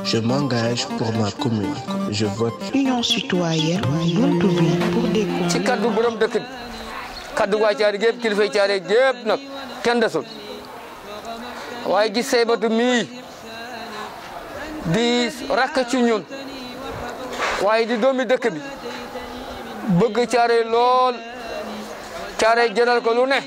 Je m'engage pour ma commune. Je vote. Union citoyenne buntu bi pour des ci kaddu borom dëkk bi kaddu waa caari gépp kilifay caari gépp nag kenn desul waaye gis Saybatu mii di rakk ci ñun waaye di doomi dëkk bi bëgg caare lool caare jënal ko lu ne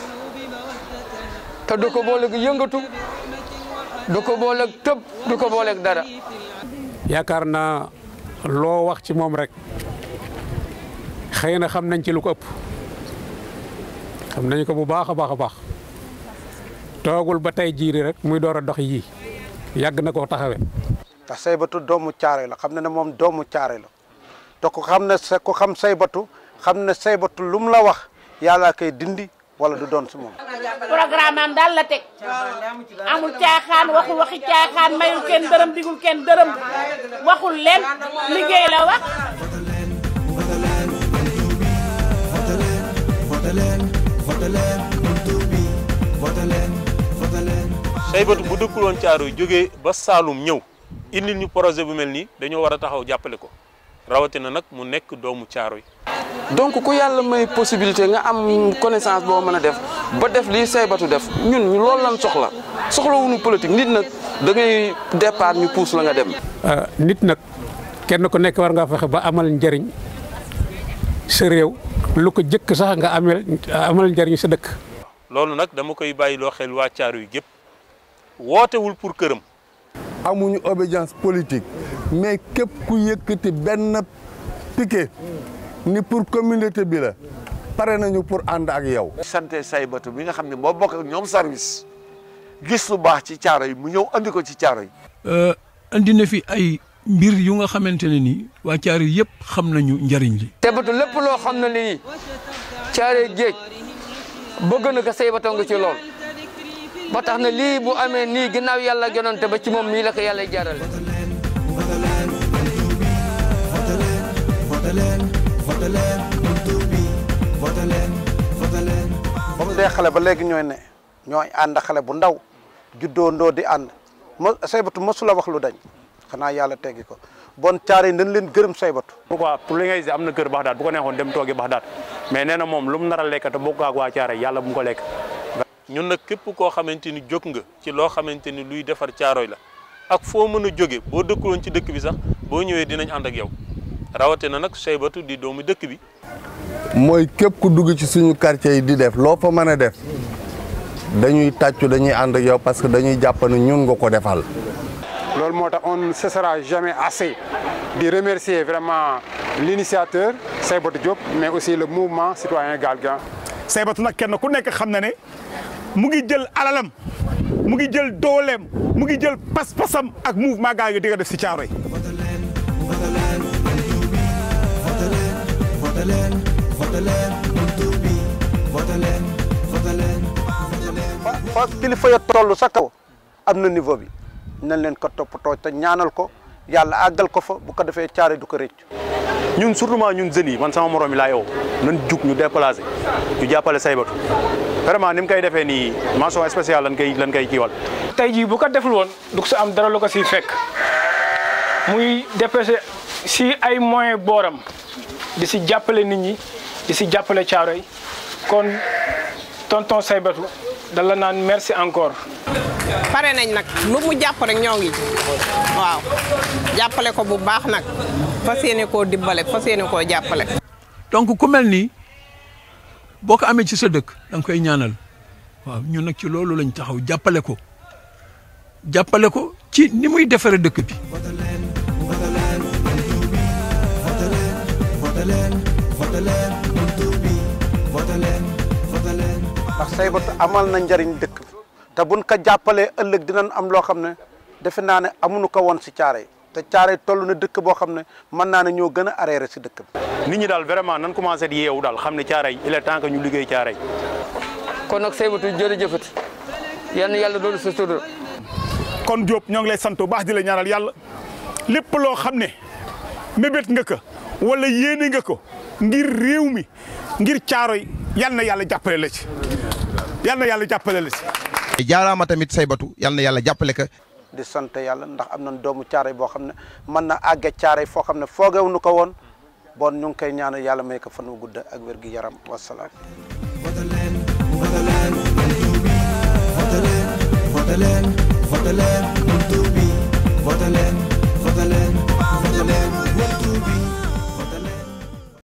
te du ko booleeg yëngatu du ko booleeg tëb du ko booleeg dara yaakaar naa loo wax ci moom rek xëy na xam nañ ci lu ko ëpp xam nañ ko bu baax a baax a baax toogul ba tey jiiri rek muy door a dox yii yàgg na koo taxawee. ndax Saybatu doomu caare la xam na ne moom doomu caare la te ku xam ne sa ku xam Saybatu xam ne Saybatu lu mu la wax yàlla koy dindi wala du doon si moom. programme am daal la teg amul caaxaan waxul waxi caaxaan mayul kenn dërëm digul kenn dërëm waxul leen liggéey la wax. Saybatu bu dëkkul woon Caaroy jógee ba Saalum ñëw indil ñu projet bu mel nii dañoo war a taxaw jàppale ko rawatina nag mu nekk doomu Caaroy donc ku yàlla may possibilité nga am connaissance boo mën a def ba def lii Saybatu def ñun loolu lan soxla soxlawuñu politique nit nag da ngay départ ñu pousse la nga dem. nit nag kenn ku nekk war nga fexe ba amal njëriñ sa réew lu ko jëkk sax nga amel amal njëriñ sa dëkk. loolu nag dama koy bàyyiloo xel waa Caaroy gépp wootewul pour këram. amuñu obédience politique mais képp ku yëkkati benn piquet ni pour communauté bi la pare nañu pour ànd ak yow. sante Saybatu bi nga xam ne moo bokk ak ñoom service gis lu baax ci caaro yi mu ñëw andi ko ci caaro yi. andi na fi ay mbir yu nga xamante ne nii waa caaro yi yëpp xam nañu njariñ li. Saybatu lépp loo xam ne lii caare géej bëgg na ko Saybatu nga ci lool ba tax na lii bu amee nii ginnaaw yàlla jonante ba ci moom mii la ko yàlla jaarale. ba mu dee xale ba léegi ñooy ne ñooy ànd xale bu ndaw juddoo ndoo di ànd mo Saybatu mosula wax lu dañ xanaa yàlla teggi ko bon caare yi dañ leen gërëm Saybatu. pourquoi pour li ngay gis am na kër Baxdaad bu ko neexoon dem toogi Baxdaad mais nee na moom lu mu nar a lekk te bokk ak waa caare yàlla bu mu ko lekk. ñun nag képp koo xamante ni jóg nga ci loo xamante ni luy defar Caaroy la ak foo mën a jóge boo dëkkuloon ci dëkk bi sax boo ñëwee dinañ ànd ak yow rawatina nag Saybatu di doomu dëkk bi. mooy képp ku dugg ci suñu quartier yi di def loo fa mën a def dañuy tàccu dañuy ànd ak yow parce que dañuy jàpp ne ñun nga ko defal. loolu moo tax on ne cessera jamais assez de remercier vraiment l'initiateur Saybatu Diop mais aussi le mouvement citoyen Galgan. Saybatu nag kenn ku nekk xam na ne mu ngi jël alalam mu ngi jël dooleem mu ngi jël pas-pasam ak mouvement gaa ngi di nga def si Caaroy fa kilifa ya toll sa kaw am na niveau bi nañ leen ko toppatoo te ñaanal ko yàlla àggal ko fa bu ko defee caare du ko rëcc. ñun surtout ñun jeunes yi man sama morom yi laa yow nan jug ñu déplacé ñu jàppale Saybatu vraiment ni mu koy defee nii mention spéciale lan koy lan koy kiiwal. tey jii bu ko deful woon du ko si am dara lu ko siy fekk muy dépêché si ay moyens booram di si jàppale nit ñi di si jàppale Caaroy kon tonton Saybatu da la naan merci encore. pare nañ nag lu mu jàpp rek ñoo ngi waaw jàppale ko bu baax nag fas yéene koo dimbale fas yéene koo jàppale. donc ku mel nii boo ko amee ci sa dëkk da nga koy ñaanal waaw ñun nag ci loolu lañ taxaw jàppale ko jàppale ko ci ni muy defaree dëkk bi. ndax Saybatu amal na njariñ dëkk bi te buñ ko jàppalee ëllëg dinañ am loo xam ne defe naa ne amuñu ko woon si caare te caare toll na dëkk boo xam ne mën naa ne ñoo gën a arriéré si dëkk bi. nit ñi daal vraiment nan commencé di yeewu daal xam ne Caaroy il est temps que ñu liggéey Caaroy. kon nag Saybatu jërëjëfati yal na yàlla doon sa sutura. kon Diop ñoo ngi lay sant bu baax di la ñaanal yàlla lépp loo xam ne mébét nga ko wala yéene nga ko ngir réew mi ngir Caaroy yal na yàlla jàppale la ci yal na yàlla jàppale la ci. jaaraama tamit Saybatu yal na yàlla jàppale ka di sant yàlla ndax am nañ doomu caaray boo xam ne mën na àgge caaray foo xam ne foogewu nu ko woon bon ñu ngi koy ñaanal yàlla may ko fan wu gudd ak wér gi yaram wasalaam